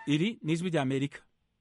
iri ni ijwi rya amerika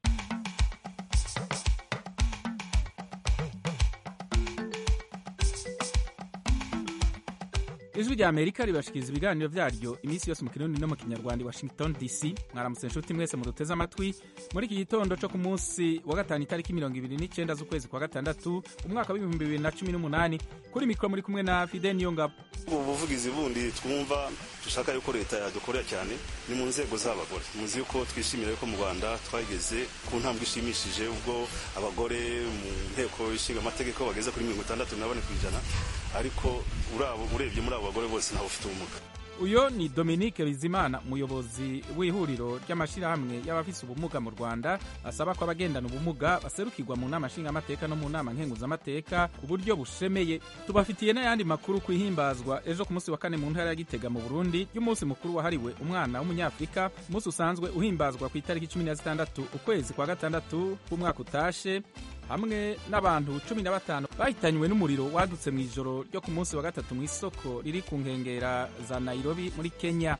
ijwi rya amerika ribashikiriza ibiganiro vyaryo iminsi yose mu kirundi no mu kinyarwanda i washington dc mwaramutse nshuti mwese muduteze amatwi muri iki gitondo co ku munsi wa gatanu itariki mirongo ibiri n'icenda z'ukwezi kwa gatandatu umwaka w'ibihumbi bibiri na cumi n'umunani kuri mikoro muri kumwe na fide niyongabo ubu buvugizi bundi twumva dushaka yuko leta yadukorera cyane ni mu nzego z'abagore muzi yuko twishimira yuko mu rwanda twageze ku ntambwe ishimishije ubwo abagore mu nteko ishinga amategeko bageze kuri mirongo itandatu na bane ku ijana ariko urebye muri abo bagore bose ntawe ufite ubumuga uyo ni dominique bizimana umuyobozi w'ihuriro ry'amashyirahamwe y'abafise ubumuga mu rwanda asaba ko abagendana ubumuga baserukirwa mu nama nshingamateka no mu nama nkenguzamateka ku buryo bushemeye tubafitiye n'ayandi makuru ku ihimbazwa ejo ku munsi wa kane mu ntara ya gitega mu burundi y'umunsi mukuru wahariwe umwana w'umunyafurika umunsi usanzwe uhimbazwa ku itariki cumi na zitandatu ukwezi kwa gatandatu k'umwaka utashe hamwe n'abantu cumi na batanu bahitanywe n'umuriro wadutse mu ijoro ryo ku munsi wa gatatu mu isoko riri ku nkengera za nairobi muri kenya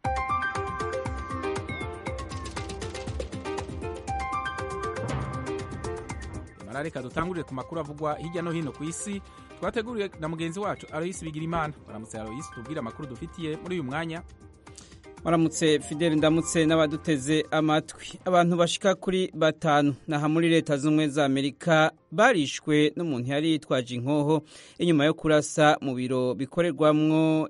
reka dutangurire ku makuru avugwa hirya no hino ku isi twateguriwe na mugenzi wacu aroyisi bigirimana baramutse aroyisi tubwire amakuru dufitiye muri uyu mwanya waramutse fideli ndamutse n'abaduteze amatwi abantu bashika kuri batanu naha muri leta z'ubumwe za amerika barishwe n'umuntu yari yitwaje inkoho inyuma yo kurasa mu biro bikorerwamwo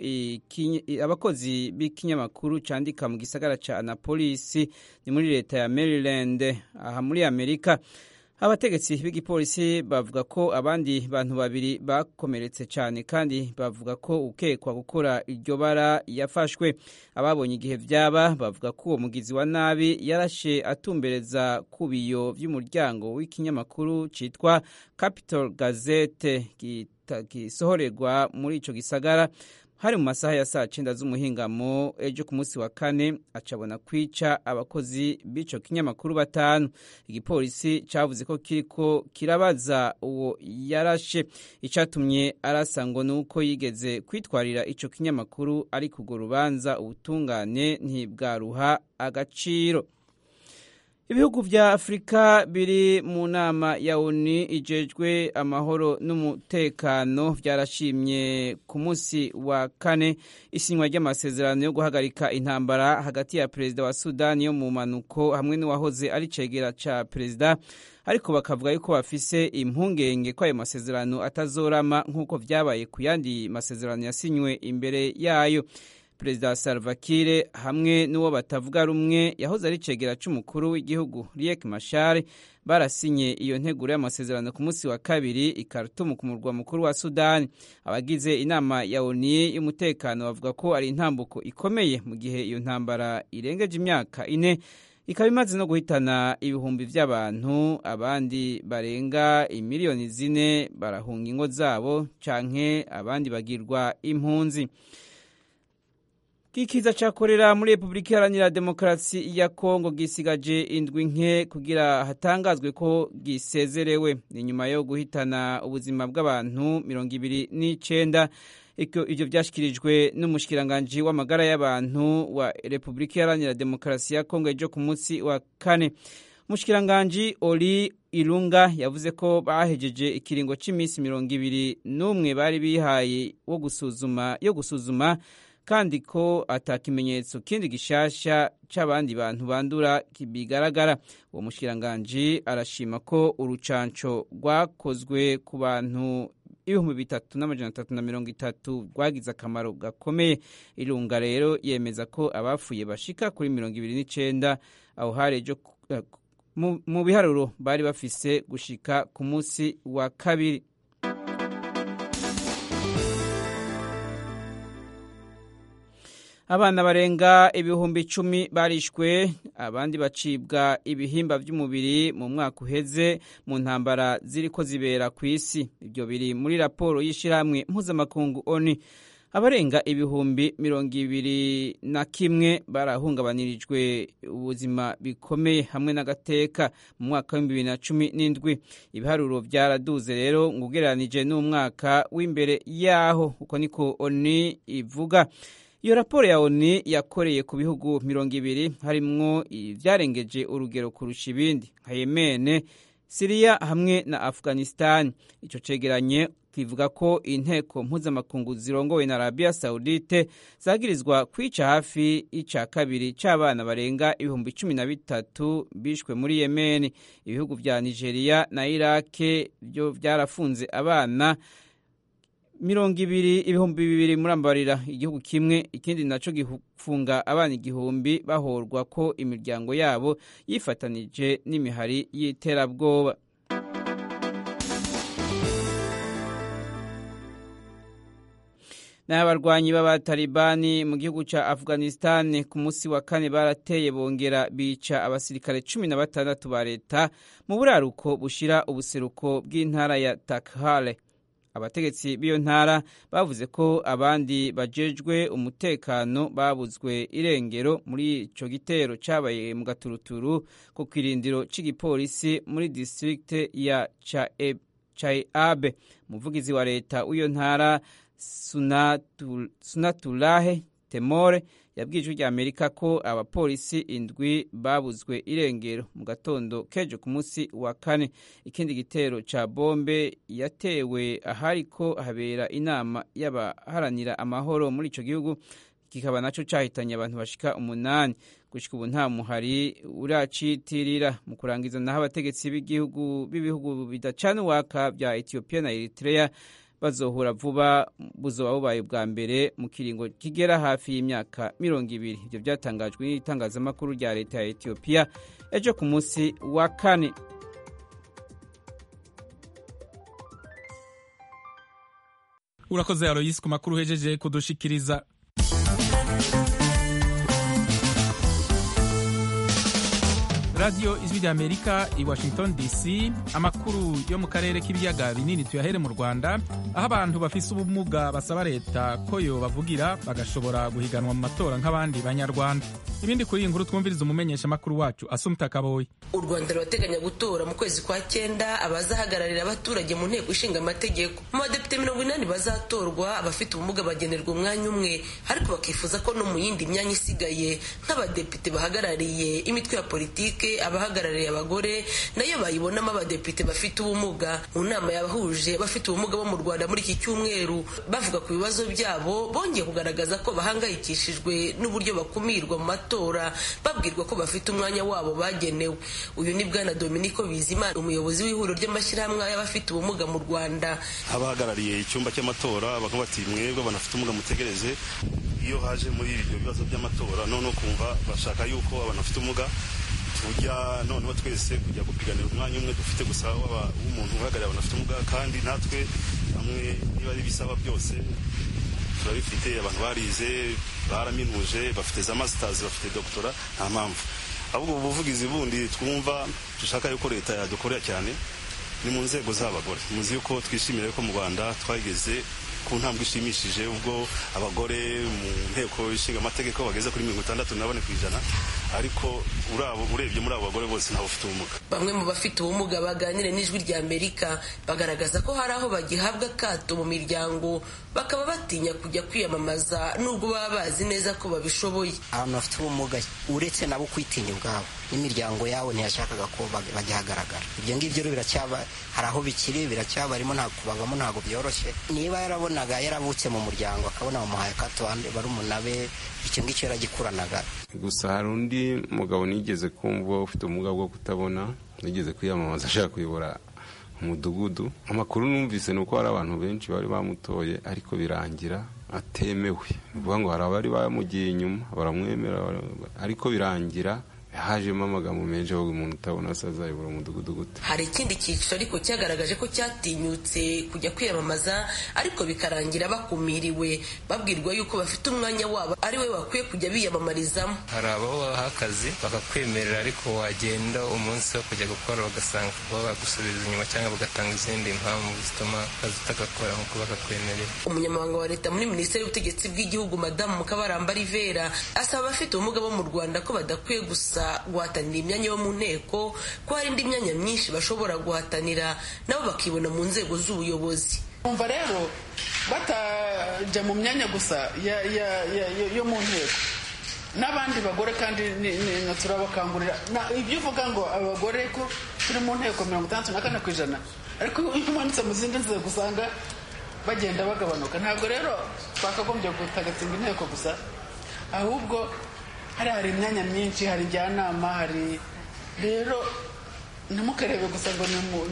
abakozi b'ikinyamakuru candika mu gisagara ca anapolisi ni muri leta ya maryland aha muri amerika abategetsi b'igipolisi bavuga ko abandi bantu babiri bakomeretse cyane kandi bavuga ko ukekwa gukora iryo bara yafashwe ababonye igihe vyaba bavuga ko uwo mugizi wa nabi yarashe atumbereza ku biyo vy'umuryango w'ikinyamakuru citwa capital gazette gisohorerwa muri ico gisagara hari mu masaha ya saa cyenda z'umuhingamo ejo ku munsi wa kane acabona kwica abakozi b'ico kinyamakuru batanu igipolisi cavuze ko kiriko kirabaza uwo yarashe icatumye arasa ngo nuko yigeze kwitwarira ico kinyamakuru ariko urwo rubanza ubutungane ntibwaruha agaciro ibihugu vya afurika biri mu nama ya oni ijejwe amahoro n'umutekano vyarashimye ku munsi wa kane isinywa ry'amasezerano yo guhagarika intambara hagati ya perezida wa sudani yo mu manuko hamwe n'uwahoze ari cegera ca perezida ariko bakavuga yuko bafise impungenge ko ayo masezerano atazorama nk'uko vyabaye ku yandi masezerano yasinywe imbere yayo perezida Salva Kiir hamwe n'uwo batavuga rumwe yahoze ari cegera c'umukuru w'igihugu Riek Machar barasinye iyo nteguro y'amasezerano ku munsi wa kabiri i Khartoum ku murwa mukuru wa Sudani abagize inama ya ONU y'umutekano bavuga ko ari intambuko ikomeye mu gihe iyo ntambara irengeje imyaka ine ikaba imaze no guhitana ibihumbi vy'abantu abandi barenga imiliyoni zine barahunga ingo zabo canke abandi bagirwa impunzi Kikiza cakorera muri Republika Iharanira Demokarasi ya Kongo gisigaje indwi nke kugira hatangazwe ko gisezerewe ni nyuma yo guhitana ubuzima bw'abantu mirongo ibiri n'icenda ivyo vyashikirijwe n'umushikiranganji w'amagara y'abantu wa Republika Iharanira Demokarasi ya Kongo ejo ku munsi wa kane umushikiranganji Oli Ilunga yavuze ko bahejeje ikiringo c'imisi mirongo ibiri n'umwe bari bihaye wo gusuzuma yo gusuzuma kandi ko ata kimenyetso kindi gishasha c'abandi bantu bandura bigaragara uwo mushikiranganji arashima ko urucanco rwakozwe ku bantu ibihumbi bitatu n'amajana atatu na mirongo itatu rwagize akamaro gakomeye irunga rero yemeza ko abapfuye bashika kuri mirongo ibiri n'icenda aho hari ejo mu biharuro bari bafise gushika ku munsi wa kabiri abana barenga ibihumbi icumi barishwe abandi bacibwa ibihimba by'umubiri mu mwaka uheze mu ntambara ziriko zibera ku isi ibyo biri muri raporo y'ishyirahamwe mpuzamakungu oni abarenga ibihumbi mirongo ibiri na kimwe barahungabanirijwe ubuzima bikomeye hamwe n'agateka mu mwaka w'ibihumbi bibiri na cumi n'indwi ibiharuro byaraduze rero ngo ugereranije n'umwaka w'imbere yaho uko niko oni ivuga iyo raporo ya oni yakoreye ku bihugu mirongo ibiri harimwo ibyarengeje urugero kurusha ibindi nka yemene siriya hamwe na afghanistan icyo cegeranye kivuga ko inteko mpuzamakungu zirongowe na arabiya sawudite zagirizwa kwica hafi y'ica kabiri c'abana barenga ibihumbi cumi na bitatu bishwe muri yemeni ibihugu vya nigeria na irake byo vyarafunze abana mirongo ibiri ibihumbi bibiri murambarira igihugu kimwe ikindi naco gifunga abana igihumbi bahorwa ko imiryango yabo yifatanije n'imihari y'iterabwoba n'abarwanyi b'abatalibani mu gihugu ca afghanistan ku munsi wa kane barateye bongera bica abasirikare cumi na batandatu ba leta mu buraruko bushira ubuseruko bw'intara ya takhale abategetsi b'iyo ntara bavuze ko abandi bajejwe umutekano babuzwe irengero muri ico gitero cabaye mu gaturuturu ku kirindiro c'igipolisi muri distrikte ya chaiabe umuvugizi wa leta w'iyo ntara sunatulahe temore yabwiye ijwi rya amerika ko abapolisi indwi babuzwe irengero mu gatondo kejo ku munsi wa kane ikindi gitero ca bombe yatewe ahariko habera inama y'abaharanira amahoro muri ico gihugu kikaba naco cahitanye abantu bashika umunani gushika ubu nta muhari uracitirira mu kurangiza naho abategetsi b'igihugu b'ibihugu bidacana uwaka vya etiyopiya na eritrea bazohura vuba buzoba bubaye bwa mbere mu kiringo kigera hafi y'imyaka mirongo ibiri ibyo byatangajwe n'itangazamakuru rya leta ya etiyopiya ejo ku munsi wa kane urakoze aroyisi ku makuru uhejeje kudushikiriza radiyo ijwi rya amerika i washington dc amakuru yo mu karere k'ibiyaga binini tuyahere mu rwanda aho abantu bafise ubumuga basaba leta ko yo bavugira bagashobora guhiganwa mu matora nk'abandi banyarwanda ibindi kuri iyi nkuru twumviriza umumenyesha amakuru wacu asumta kaboyi u rwanda rurateganya gutora mu kwezi kwa cyenda abazahagararira abaturage mu nteko ishinga amategeko mu badepite mirongo inani bazatorwa abafite ubumuga bagenerwa umwanya umwe ariko bakifuza ko no mu yindi myanya isigaye nk'abadepite bahagarariye imitwe ya politike abahagarariye abagore nayo bayibonamo abadepite bafite ubumuga mu nama yabahuje bafite ubumuga bo mu rwanda muri iki cyumweru bavuga ku bibazo byabo bongeye kugaragaza ko bahangayikishijwe n'uburyo bakumirwa mu matora babwirwa ko bafite umwanya wabo bagenewe uyu ni bwana dominico bizimana umuyobozi w'ihuriro ry'amashyirahamwe y'abafite ubumuga mu rwanda abahagarariye icyumba cy'amatora bakavuga bati mwebwe banafite ubumuga mutegereze iyo haje muri ibyo bibazo by'amatora noneho kumva bashaka yuko abantu bafite ubumuga tujya noneho twese kujya gupiganira umwanya umwe dufite gusa w'umuntu uhagarariye abantu bafite ubumuga kandi natwe hamwe niba ari ibisaba byose turabifite abantu barize baraminuje bafite za masitazi bafite dogitora nta mpamvu ahubwo ubu buvugizi bundi twumva dushaka yuko leta yadukorera cyane ni mu nzego z'abagore muzi yuko twishimira ko mu rwanda twageze ku ntambwe ishimishije ubwo abagore mu nteko ishinga amategeko bageze kuri mirongo itandatu na bane ku ijana ariko urebye muri abo bagore bose ntawe ufite ubumuga bamwe mu bafite ubumuga baganire n'ijwi rya amerika bagaragaza ko hari aho bagihabwa akato mu miryango bakaba batinya kujya kwiyamamaza nubwo baba bazi neza ko babishoboye abantu bafite ubumuga uretse nabo kwitinya ubwabo n'imiryango yawe ntiyashakaga ko bagihagaragara ibyo ngibyo rero biracyaba hari aho bikiri biracyabarimo ntabwo kubavamo ntabwo byoroshye niba yarabonaga yaravutse mu muryango akabona bamuhaye akato barumuna be icyo ngicyo yaragikuranaga gusa hari undi mugabo nigeze kumva ufite ubumuga bwo kutabona nigeze kwiyamamaza ashaka kuyobora umudugudu amakuru numvise ni uko hari abantu benshi bari bamutoye ariko birangira atemewe ni ukuvuga ngo hari abari bamugiye inyuma baramwemera ariko birangira hajemo amagambo menshi avuga umuntu utabona se azayobora umudugudu gute hari ikindi cyiciro ariko cyagaragaje ko cyatinyutse kujya kwiyamamaza ariko bikarangira bakumiriwe babwirwa yuko bafite umwanya wabo ari we bakwiye kujya biyamamarizamo hari abaho baha akazi bakakwemerera ariko wagenda umunsi wo kujya gukora bagasanga kuba bagusubiza inyuma cyangwa bagatanga izindi mpamvu zituma akazi utagakora nk'uko bakakwemerera umunyamabanga wa leta muri minisiteri y'ubutegetsi bw'igihugu madamu mukabaramba rivera asaba abafite ubumuga bo mu rwanda ko badakwiye gusa guhatanira imyanya yo mu nteko ko hari indi myanya myinshi bashobora guhatanira nabo bakibona mu nzego z'ubuyobozi umva rero batajya mu myanya gusa yo mu nteko n'abandi bagore kandi turabakangurira ibyo uvuga ngo abagore ko turi mu nteko mirongo itandatu na kane ku ijana ariko iyo umanitse mu zindi nzego usanga bagenda bagabanuka ntabwo rero twakagombye gutagatinga inteko gusa ahubwo hari hari imyanya myinshi hari njyanama hari rero ntimukarebe gusa ngo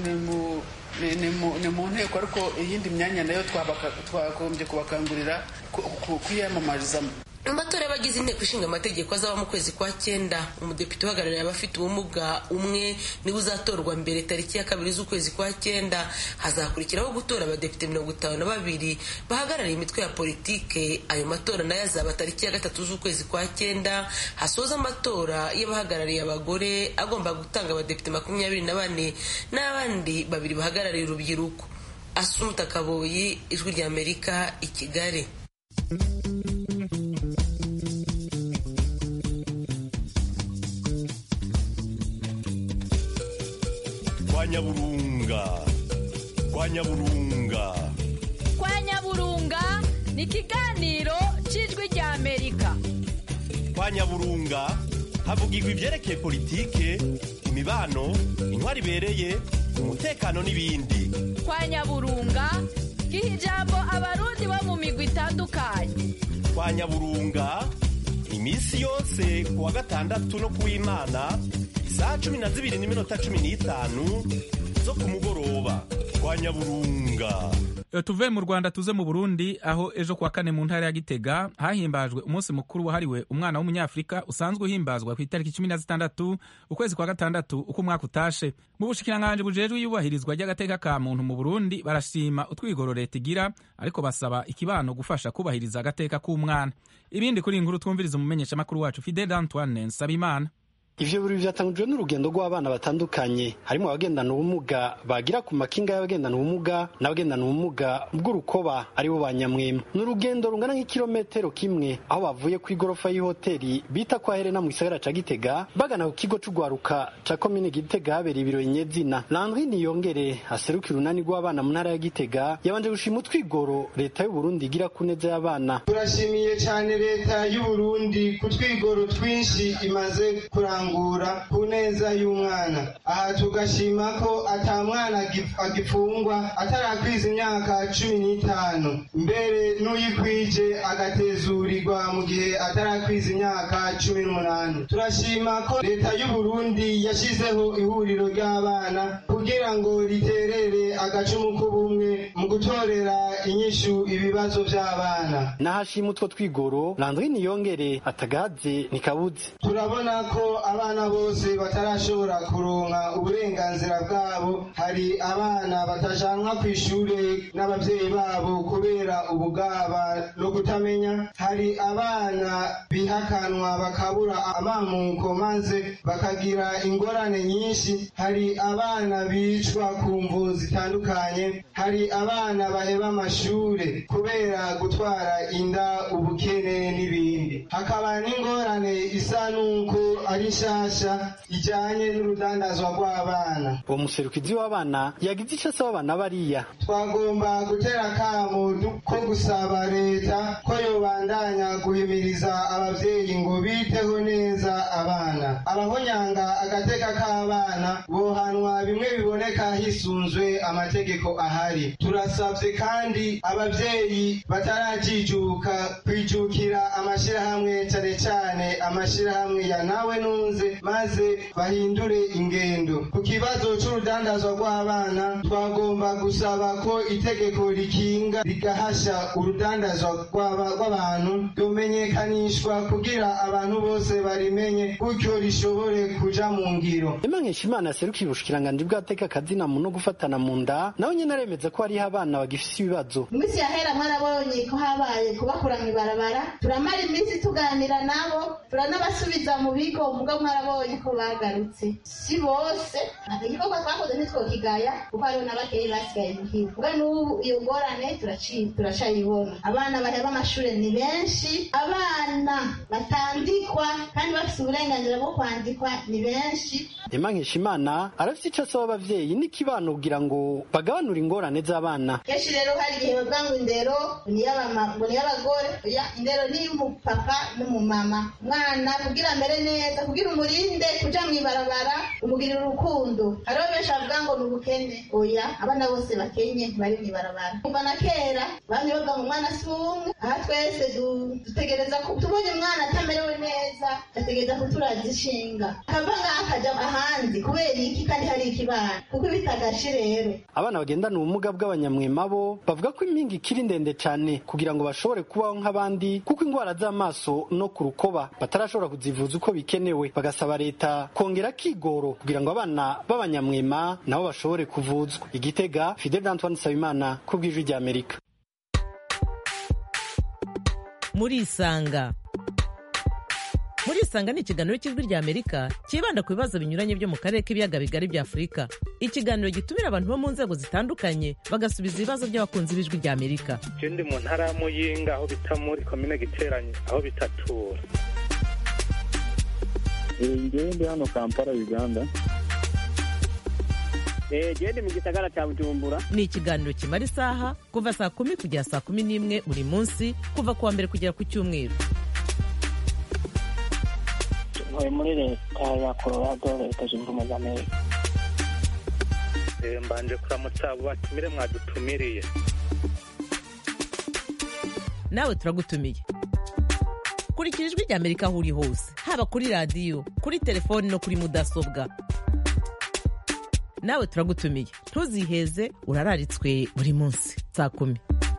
ni mu nteko ariko iyindi myanya nayo twagombye kubakangurira kuyamamarizamo mu matora y'abagize inteko ishinga amategeko azaba mu kwezi kwa cyenda umudepite uhagarariye abafite ubumuga umwe niwe uzatorwa mbere tariki ya kabiri z'ukwezi kwa cyenda hazakurikiraho gutora abadepite mirongo itanu na babiri bahagarariye imitwe ya politike ayo matora nayo azaba tariki ya gatatu z'ukwezi kwa cyenda hasoza amatora y'abahagarariye abagore agomba gutanga abadepite makumyabiri na bane n'abandi babiri bahagarariye urubyiruko asumuta kaboyi ijwi ry'amerika i kigali kwa nyaburunga kwa nyaburunga kwa nyaburunga ni ikiganiro cy'ijwi rya amerika kwa nyaburunga havugirwa ibyerekeye politike imibano intwari ibereye umutekano n'ibindi kwa nyaburunga giha ijambo abarundi bo mu migwi itandukanye kwa nyaburunga iminsi yose ku wa gatandatu no ku w'imana isaha cumi na zibiri n'iminota cumi n'itanu zo ku mugoroba kwa nyaburunga tuve mu rwanda tuze mu burundi aho ejo kuwa kane mu ntara ya gitega hahimbajwe umunsi mukuru wahariwe umwana w'umunyafurika usanzwe uhimbazwa ku itariki cumi na zitandatu ukwezi kwa gatandatu uko umwaka utashe mu bushikiranganji bujejwe iyubahirizwa ry'agateka ka muntu mu burundi barashima utwigoro leta igira ariko basaba ikibano gufasha kubahiriza agateka k'umwana ibindi kuri iyi nkuru twumviriza umumenyeshamakuru wacu fidel antoine nsabimana ivyo birori vyatangujwe n'urugendo rw'abana batandukanye harimo abagendana ubumuga bagira ku makinga y'abagendana ubumuga n'abagendana ubumuga bw'urukoba aribo ba nyamwema ni urugendo rungana nk'ikirometero kimwe aho bavuye ku igorofa y'ihoteli bita kwa Helena mu gisagara ca Gitega bagana ku kigo c'ugwaruka ca komine Gitega habereye ibirori nyezina Landry Niyongere aserukira urunani rw'abana mu ntara ya Gitega yabanje gushima utwigoro leta y'u Burundi igira ku neza y'abana turashimiye cyane leta y'u Burundi ku twigoro twinshi imaze kuranga kurangura ku neza y'umwana aha tugashima ko ata mwana agifungwa atarakwiza imyaka cumi n'itanu mbere n'uyikwije agatezurirwa mu gihe atarakwiza imyaka cumi n'umunani turashima ko leta y'u Burundi yashyizeho ihuriro ry'abana kugira ngo riterere agacumu k'ubumwe mu gutorera inyishu ibibazo by'abana nahashima utwo twigoro Landry Niyongere atagaze nikabuze turabona ko abana bose batarashobora kuronka uburenganzira bwabo hari abana batajanwa ku ishure n'abavyeyi babo kubera ubugaba no kutamenya hari abana bihakanwa bakabura amamuko maze bakagira ingorane nyinshi hari abana bicwa ku mvu zitandukanye hari abana baheba amashure kubera gutwara inda ubukene n'ibindi hakaba n'ingorane isa n'uko ari nshasha ijanye n'urudandazwa rw'abana uwo muserukizi w'abana yagize icyo asaba abana bariya twagomba gutera akamo ko gusaba leta ko yobandanya guhimiriza abavyeyi ngo biteho neza abana abahonyanga agateka k'abana bohanwa bimwe biboneka hisunzwe amategeko ahari turasavye kandi abavyeyi batarajijuka kwijukira amashirahamwe cane cane amashirahamwe ya nawe nunze maze bahindure ingendo ku kibazo c'urudandazwa rw'abana twagomba gusaba ko itegeko rikinga rigahasha urudandazwa rw'abantu ryomenyekanishwa kugira abantu bose barimenye gutyo rishobore kuja mu ngiro Emmanuel Imana yaserukiye ubushikiranganji bw'ateka kazina mu no gufatana mu nda nawe nyene aremeza ko hariho abana bagifise ibibazo iminsi yahera mwarabonye ko habaye kubakura mw'ibarabara turamara iminsi tuganira nabo turanabasubiza mu bigo muga mwarabonye ko bagarutse si bose ntabwo igikorwa twakoze ntitwokigaya kuko hariho n'abakeyi basigaye muhira muga n'ubu iyo ngorane turacayibona abana baheba amashure ni benshi benshi abana batandikwa kandi bafite uburenganzira bwo kwandikwa ni benshi Emma Nkeshimana arafite icyo asaba abavyeyi n'ikibano kugira ngo bagabanure ingorane z'abana kenshi rero hari igihe bavuga ngo indero ni iy'abama- ngo ni iy'abagore oya indero ni iy'umupapa n'umumama umwana kugira amere neza kugira umurinde kuja mw'ibarabara umugirira urukundo hariho benshi bavuga ngo ni ubukene oya abana bose bakenye ntibari mw'ibarabara kuva na kera bamye bavuga ngo umwana si umwe aha twese du- dutegereza ko tubonye umwana atamerewe neza ategereza kuturaza ishinga akava ngaha akaja ahandi kubera iki kandi hari ikibana kuko ibitagashe rero abana bagendana ubumuga bw'abanyamwema bo bavuga ko impinga ikiri ndende cyane kugira ngo bashobore kubaho nk'abandi kuko indwara z'amaso no ku rukoba batarashobora kuzivuza uko bikenewe bagasaba leta kongera kigoro kugira ngo abana b'abanyamwema nabo bashobore kuvuzwa igitega fidel antoine nsabimana ku bw'ijwi ry'amerika murisanga murisanga ni ikiganiro cy'ijwi rya amerika cyibanda ku bibazo binyuranye byo mu karere k'ibiyaga bigari bya afurika ikiganiro gitumira abantu bo mu nzego zitandukanye bagasubiza ibibazo by'abakunzi b'ijwi rya amerika je ndi mu ntara ya muyinga aho bita muri komine giteranye aho bitatura ngewe ndi hano kampala uganda jewe ndi mu gisagara cya bujumbura ni ikiganiro kimara isaha kuva saa kumi kugera saa kumi n'imwe buri munsi kuva ku wa mbere kugera ku cyumweru ntuye muri leta ya colorado leta zunze ubumwe za amerika Eh, mbanje kuramutsa abo batumire mwadutumiriye nawe turagutumiye kurikira ijwi rya amerika aho uri hose haba kuri radiyo kuri telefoni no kuri mudasobwa nawe turagutumiye ntuziheze urararitswe buri munsi saa kumi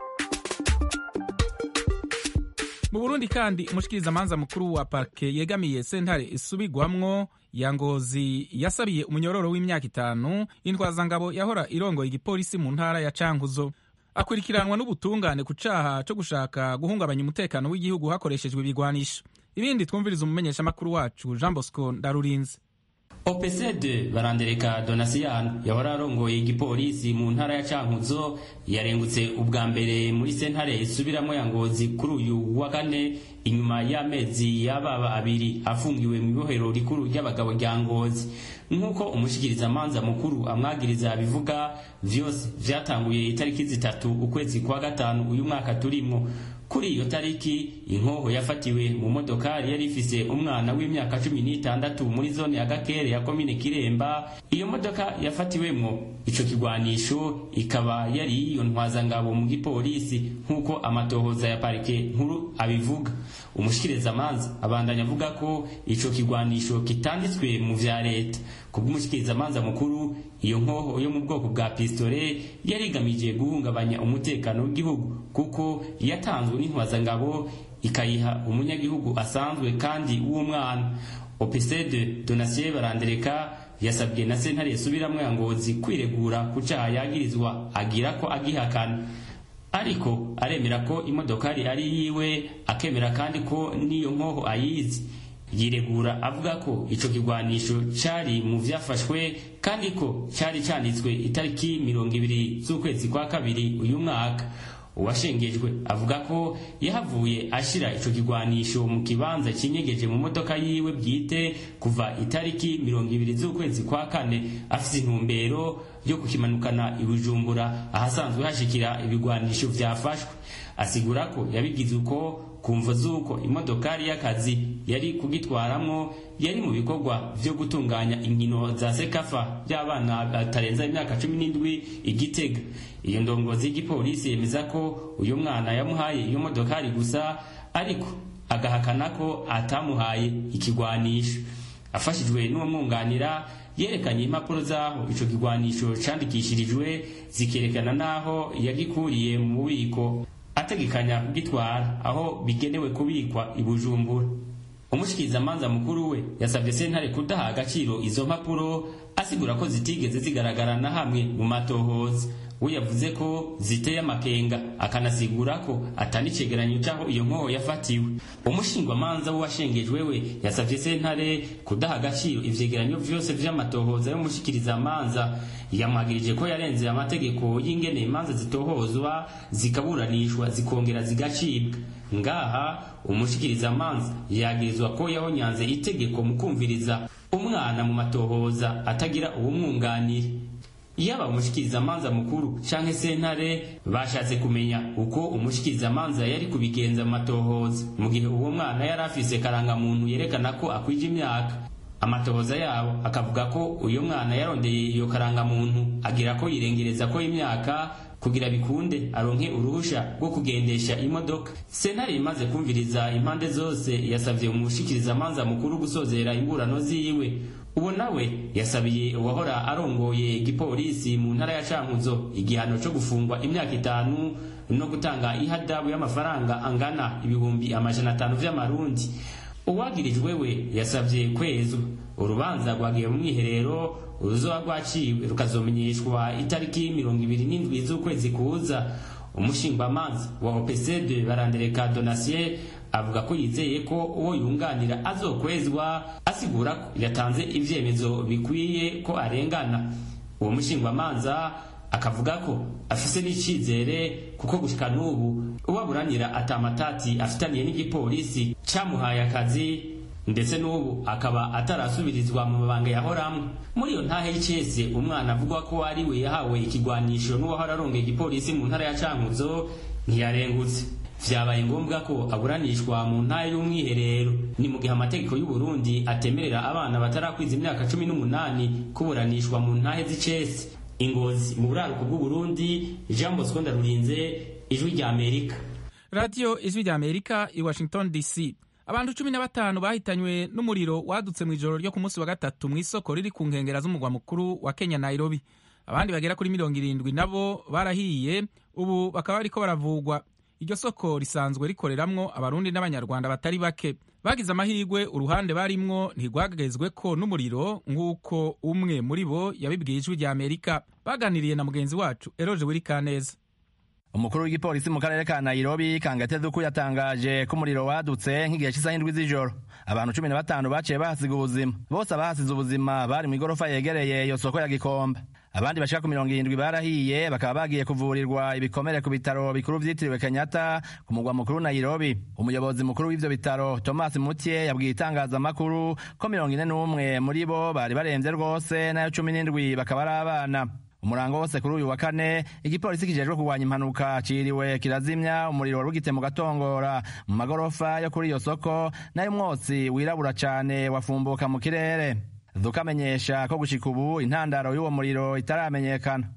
mu burundi kandi umushikirizamanza mukuru wa parke yegamiye sentare isubigwamwo ya ngozi yasabiye umunyororo w'imyaka itanu intwazangabo yahora irongoye igipolisi mu ntara ya cankuzo akurikiranwa n'ubutungane ku caha co gushaka guhungabanya umutekano w'igihugu hakoreshejwe ibigwanisho ibindi twumviriza umumenyeshamakuru wacu jean bosco ndarurinze opesede barandereka donasiyano yahora arongoye igipolisi mu ntara ya cankuzo yarengutse ubwa mbere muri sentare isubiramo ya ngozi kuri uyu wa kane inyuma y'amezi y'ababa abiri afungiwe mu ibohero rikuru ry'abagabo rya ngozi nk'uko umushikirizamanza mukuru amwagiriza abivuga vyose vyatanguye itariki zitatu ukwezi kwa gatanu uyu mwaka turimwo kuri iyo tariki inkoho yafatiwe mu modokari yari ifise umwana w'imyaka cumi n'itandatu muri zone ya gakere ya komine kiremba iyo modoka yafatiwemwo ico kigwanisho ikaba yari iyo ntwazangabo mu gipolisi nk'uko amatohoza ya parike nkuru abivuga umushikirizamanza abandanya avuga ko ico kigwanisho kitanditswe mu vya leta kubw'umushikirizamanza mukuru iyo nkoho yo mu bwoko bwa pistole yari igamije guhungabanya umutekano w'igihugu kuko yatanzwe n'intwazangabo ikayiha umunyagihugu asanzwe kandi w'umwana opesede donasiye barandereka yasabwe na sentare yasubiramwo ya ngozi kwiregura ku caha yagirizwa agira ko agihakana ariko aremera ko imodokari ari yiwe akemera kandi ko n'iyo nkoho ayizi yiregura avuga ko ico kigwanisho cari mu vyafashwe kandi ko cari canditswe itariki mirongo ibiri z'ukwezi kwa kabiri uyu mwaka uwashengejwe avuga ko yahavuye ashira ico kigwanisho mu kibanza kinyegeje mu modoka yiwe bwite kuva itariki mirongo ibiri z'ukwezi kwa kane afise intumbero yo kukimanukana i bujumbura ahasanzwe hashikira ibigwanisho vyafashwe asigura ko yabigize uko kumva z'uko imodokari y'akazi yari kugitwaramwo yari mu bikorwa vyo gutunganya inkino za sekafa by'abana batarenza imyaka cumi n'indwi igitega iyo ndongozi y'igipolisi yemeza ko uyu mwana yamuhaye iyo modokari gusa ariko agahakana ko atamuhaye ikigwanisho afashijwe n'uwamwunganira yerekanye impapuro z'aho ico kigwanisho candikishirijwe zikerekana n'aho yagikuriye mu bubiko ategekanya kugitwara aho bigenewe kubikwa i bujumbura umushikirizamanza mukuru we yasabye sentare kudaha agaciro izo mpapuro asigura ko zitigeze zigaragara na hamwe mu matohoza we yavuze ko ziteye amakenga akanasigura ko atari icegeranyo c'aho iyo nkoho yafatiwe umushingwamanza w'uwashengejwe we yasavye sentare kudaha agaciro ivyegeranyo vyose vy'amatohoza y'umushikirizamanza yamwagirije ko yarenze amategeko y'ingene imanza zitohozwa zikaburanishwa zikongera zigacibwa ngaha umushikirizamanza yagirizwa ko yahonyanze itegeko mu kumviriza umwana mu matohoza atagira uwumwunganira yaba umushikirizamanza mukuru canke sentare bashatse kumenya uko umushikirizamanza yari kubigenza mu matohoza mu gihe uwo mwana yari afise karangamuntu yerekana ko akwije imyaka amatohoza yabo akavuga ko uyo mwana yarondeye iyo karangamuntu agira ko yirengereza ko imyaka kugira bikunde aronke uruhusha rwo kugendesha imodoka sentare imaze kumviriza impande zose yasavye umushikirizamanza mukuru gusozera imburano ziwe uwo nawe yasabiye uwahora arongoye igipolisi mu ntara ya cankuzo igihano co gufungwa imyaka itanu no gutanga ihadabu y'amafaranga angana ibihumbi amajana atanu vy'amarundi uwagirijwe we yasavye kwezwa urubanza rwagiye mu mwiherero uruzoba rwaciwe rukazomenyeshwa itariki mirongo ibiri n'indwi z'ukwezi kuza umushingwamanza wa opesede barandereka donasiye avuga ko yizeye ko uwo yunganira azokwezwa asigura ko yatanze ivyemezo bikwiye ko arengana uwo mushingwamanza akavuga ko afise n'icizere kuko gushika n'ubu uwaburanira atamatati afitaniye n'igipolisi camuhaye akazi ndetse n'ubu akaba atarasubirizwa mu mabanga yahoramwe muri iyo ntahe y'icese umwana avugwa ko ari we yahawe ikigwanisho n'uwahora arongeye igipolisi mu ntara ya cankuzo ntiyarengutse vyabaye ngombwa ko aburanishwa mu ntara y'umwiherero ni mu gihe amategeko y'u Burundi atemerera abana batarakwiza imyaka cumi n'umunani kuburanishwa mu ntahe z'icese ingozi mu buraruko bw'u Burundi Jean Bosco Ndarurinze ijwi rya Amerika radiyo ijwi rya Amerika i Washington DC abantu cumi na batanu bahitanywe n'umuriro wadutse mu ijoro ryo ku munsi wa gatatu mu isoko riri ku nkengera z'umugwa mukuru wa Kenya Nairobi abandi bagera kuri mirongo irindwi nabo barahiye ubu bakaba bariko baravugwa iryo soko risanzwe rikoreramwo abarundi n'abanyarwanda batari bake bagize amahirwe uruhande barimwo ntirwagezwe ko n'umuriro nk'uko umwe muri bo yabibwiye ijwi rya amerika baganiriye na mugenzi wacu eroje wirikaneza umukuru w'igipolisi mu karere ka nairobi kangate duku yatangaje ko umuriro wadutse nk'igihe cy'isaha indwi z'ijoro abantu cumi na batanu baciye bahasiga ubuzima bose abahasize ubuzima bari mu igorofa yegereye iyo soko ya gikomba abandi bashika ku mirongo irindwi barahiye bakaba bagiye kuvurirwa ibikomere ku bitaro bikuru vyitiriwe kenyatta ku mugwa mukuru nairobi umuyobozi mukuru w'ivyo bitaro thomas mutye yabwiye itangazamakuru ko mirongo ine n'umwe muri bo bari baremvye rwose nayo cumi n'indwi bakaba ari abana umurango wose kuri uyu wa kane igipolisi kijejwe kurwanya impanuka ciriwe kirazimya umuriro wari ugite mu gatongora mu magorofa yo kuri iyo soko nayo umwotsi wirabura cane wafumbuka mu kirere dukamenyesha ko gushika ubu intandaro y'uwo muriro itaramenyekana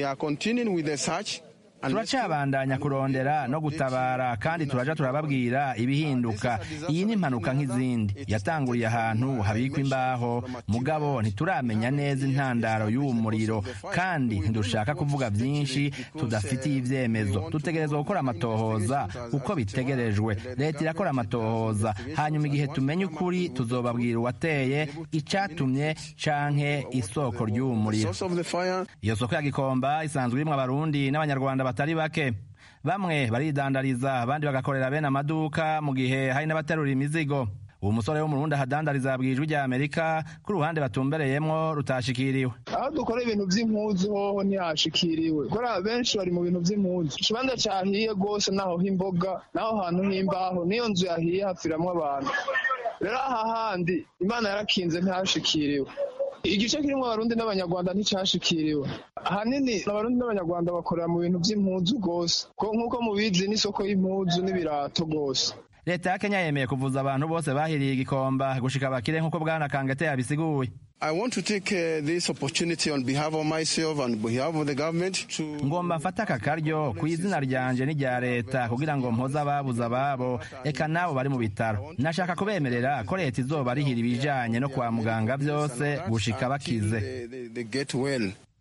turacabandanya kurondera no gutabara kandi turaja turababwira ibihinduka iyi ni impanuka nk'izindi yatanguriye ahantu habikwa imbaho mugabo ntituramenya neza intandaro y'uwo muriro kandi ntidushaka kuvuga byinshi tudafitiye ibyemezo dutegerezwa gukora amatohoza uko bitegerejwe leta irakora amatohoza hanyuma igihe tumenye ukuri tuzobabwira uwateye icatumye canke isoko ry'uwo muriro iyo soko ya gikomba isanzwe irimwo abarundi n'abanyarwanda batari bake bamwe baridandariza abandi bagakorera bene amaduka mu gihe hari n'abaterura imizigo uwo musore wo mu Burundi ahadandariza yabwiye ijwi rya Amerika ko uruhande batumbereyemwo rutashikiriwe aho dukora ibintu vy'impuzu hoho ntihashikiriwe kubera benshi bari mu bintu vy'impuzu ikibanza cahiye rwose naho h'imboga naho hantu h'imbaho niyo nzu yahiye hapfiramwo abantu rero aha handi imana yarakinze ntihashikiriwe igice kirimo abarundi n'abanyarwanda nticyashikiriwe ahanini abarundi n'abanyarwanda bakorera mu bintu by'impuzu rwose nk'uko mubizi n'isoko y'impuzu n'ibirato rwose leta ya kenya yemeye kuvuza abantu bose bahiriye igikomba gushika bakire nk'uko bwana kangate yabisiguye I want to take uh, this opportunity on behalf of myself and behalf of the government to ngomba mfata aka karyo ku izina ryanje n'irya leta kugira ngo mpoze ababuze ababo eka nabo bari mu bitaro nashaka kubemerera ko leta izoba rihira ibijanye no kwa muganga byose gushika bakize they, they get well.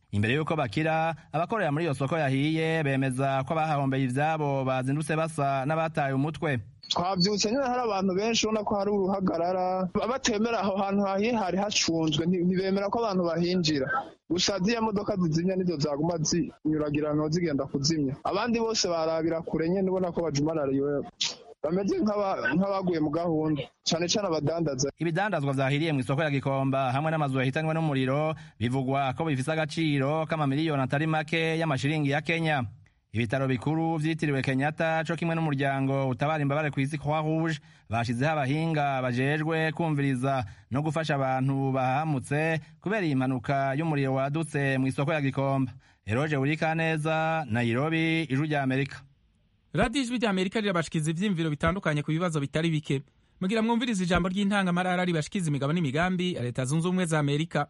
imbere y'uko bakira abakorera muri iyo soko yahiye bemeza ko abahahombeye ivyabo bazindutse basa n'abataye umutwe twabyutse nyine hari abantu benshi ubona ko hari uruhagarara batemera aho hantu hahiye hari hacunzwe ntibemera ko abantu bahinjira gusa ziriya modoka zizimya nizo zaguma zinyuragirana zigenda kuzimya abandi bose barabira kure nyine ubona ko bajumarariwe bameze nk'abaguye mu gahunda cyane cyane abadandaza ibidandazwa vyahiriye mu isoko ya gikomba hamwe n'amazu yahitanywe n'umuriro bivugwa ko bifise agaciro k'amamiliyoni atari make y'amashiringi ya kenya ibitaro bikuru vyitiriwe kenyatta co kimwe n'umuryango utabara imbabare kw'isi croix rouge bashizeho abahinga bajejwe kumviriza no gufasha abantu bahamutse kubera iyi mpanuka y'umuriro wadutse mu isoko ya gikomba eroje urikaneza nairobi ijwi rya amerika radiyo ijwi rya amerika rirabashikiza ivyiyumviro bitandukanye ku bibazo bitari bike mugira mwumviriza ijambo ry'intangamarara ribashikiza imigabo n'imigambi ya leta zunze ubumwe za amerika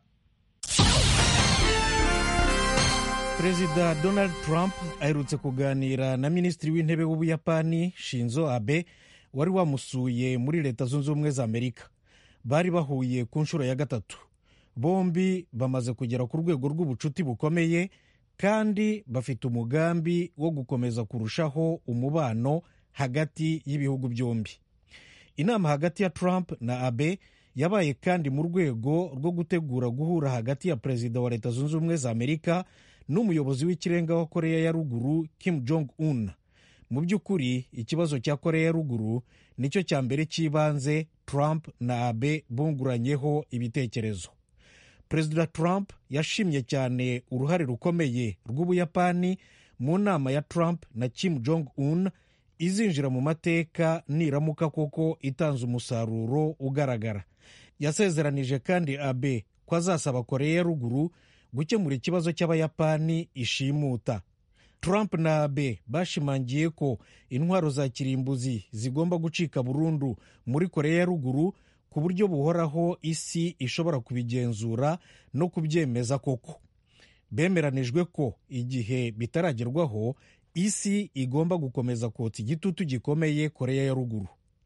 perezida donald trump aherutse kuganira na minisitiri w'intebe w'ubuyapani shinzo abe wari wamusuye muri leta zunze ubumwe za amerika bari bahuye ku nshuro ya gatatu bombi bamaze kugera ku rwego rw'ubucuti bukomeye kandi bafite umugambi wo gukomeza kurushaho umubano hagati y'ibihugu byombi inama hagati ya trump na abe yabaye kandi mu rwego rwo gutegura guhura hagati ya perezida wa leta zunze ubumwe za amerika n'umuyobozi w'ikirenga wa koreya ya ruguru kim jong un mu by'ukuri ikibazo cya koreya ya ruguru nicyo cya mbere cy'ibanze trump na abe bunguranyeho ibitekerezo perezida trump yashimye cyane uruhare rukomeye rw'ubuyapani mu nama ya trump na kim jong un izinjira mu mateka niramuka koko itanze umusaruro ugaragara yasezeranije kandi abe ko azasaba koreya ya ruguru gukemura ikibazo cy'abayapani ishimuta trump na abe bashimangiye ko intwaro za kirimbuzi zigomba gucika burundu muri koreya ya ruguru ku buryo buhoraho isi ishobora kubigenzura no kubyemeza koko bemeranijwe ko igihe bitaragerwaho isi igomba gukomeza kotsa igitutu gikomeye koreya ya ruguru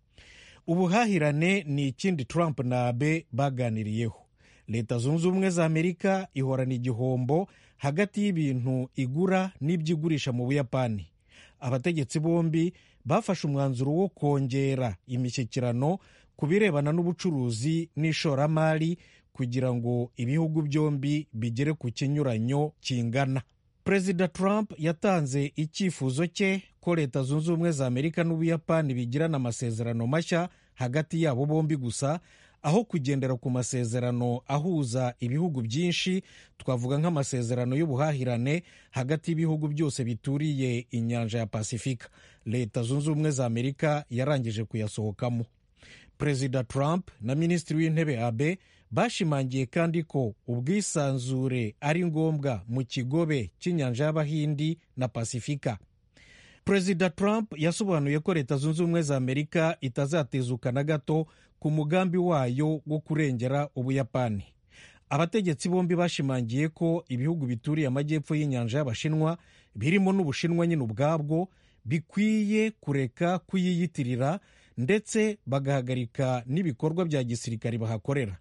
ubuhahirane ni ikindi trump na abe baganiriyeho leta zunze ubumwe za amerika ihorana igihombo hagati y'ibintu igura n'ibyo igurisha mu buyapani abategetsi bombi bafashe umwanzuro wo kongera imishyikirano ku birebana n'ubucuruzi n'ishoramari kugira ngo ibihugu byombi bigere ku kinyuranyo kingana perezida trump yatanze icyifuzo cye ko leta zunze ubumwe za amerika n'ubuyapani bigirana amasezerano mashya hagati yabo bombi gusa aho kugendera ku masezerano ahuza ibihugu byinshi twavuga nk'amasezerano y'ubuhahirane hagati y'ibihugu byose bituriye inyanja ya pasifika leta zunze ubumwe za amerika yarangije kuyasohokamo perezida trump na minisitiri w'intebe abe bashimangiye kandi ko ubwisanzure ari ngombwa mu kigobe cy'inyanja y'abahindi na pasifika perezida trump yasobanuye ko leta zunze ubumwe za amerika itazatezuka na gato ku mugambi wayo wo kurengera ubuyapani abategetsi bombi bashimangiye ko ibihugu bituriye amajyepfo y'inyanja y'abashinwa birimo n'ubushinwa nyine ubwabwo bikwiye kureka kuyiyitirira ndetse bagahagarika n'ibikorwa bya gisirikare bahakorera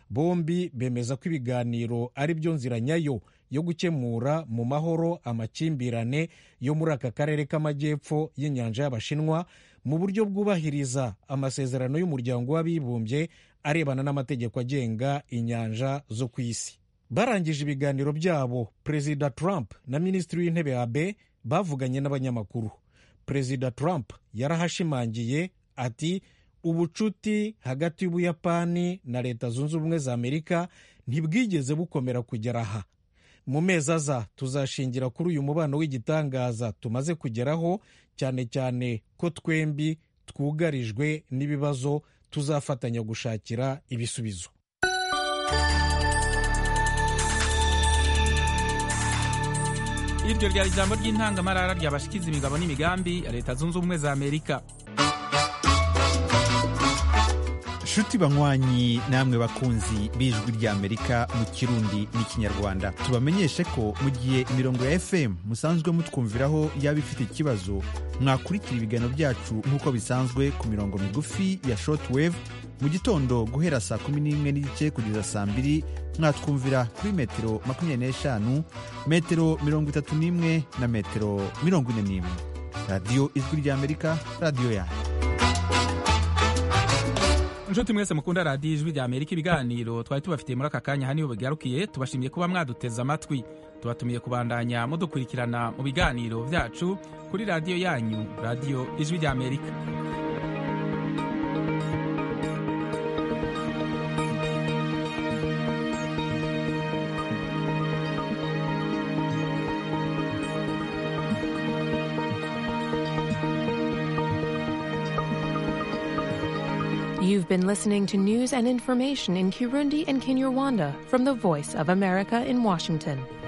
bombi bemeza ko ibiganiro ari byo nzira nyayo yo gukemura mu mahoro amakimbirane yo muri aka karere k'amajyepfo y'inyanja y'abashinwa mu buryo bwubahiriza amasezerano y'umuryango w'abibumbye arebana n'amategeko agenga inyanja zo ku isi barangije ibiganiro byabo perezida trump na minisitiri w'intebe abe bavuganye n'abanyamakuru perezida trump yarahashimangiye ati ubucuti hagati y'ubuyapani na leta zunze ubumwe za amerika ntibwigeze bukomera kugera aha mu mezi aza tuzashingira kuri uyu mubano w'igitangaza tumaze kugeraho cyane cyane ko twembi twugarijwe n'ibibazo tuzafatanya gushakira ibisubizo iryo ryari ijambo ry'intangamarara ryabashikiza imigabo n'imigambi ya leta zunze ubumwe za amerika nshuti banywanyi namwe bakunzi b'ijwi ry'amerika mu kirundi n'ikinyarwanda tubamenyeshe ko mu gihe imirongo ya fm musanzwe mutwumviraho yaba ifite ikibazo mwakurikira ibiganiro byacu nk'uko bisanzwe ku mirongo migufi ya shortwave mu gitondo guhera saa kumi n'imwe n'igice kugeza saa mbiri mwatwumvira kuri metero makumyabiri n'eshanu metero mirongo itatu n'imwe na metero mirongo ine n'imwe radiyo ijwi ry'amerika radiyo yanyu inshuti mwese mukunda radiyo ijwi rya amerika ibiganiro twari tubafitiye muri aka kanya haniho bigarukiye tubashimiye kuba mwaduteze amatwi tubatumiye kubandanya mudukurikirana mu biganiro byacu kuri radiyo yanyu radiyo ijwi rya amerika You've been listening to news and information in Kirundi and Kinyarwanda from the Voice of America in Washington.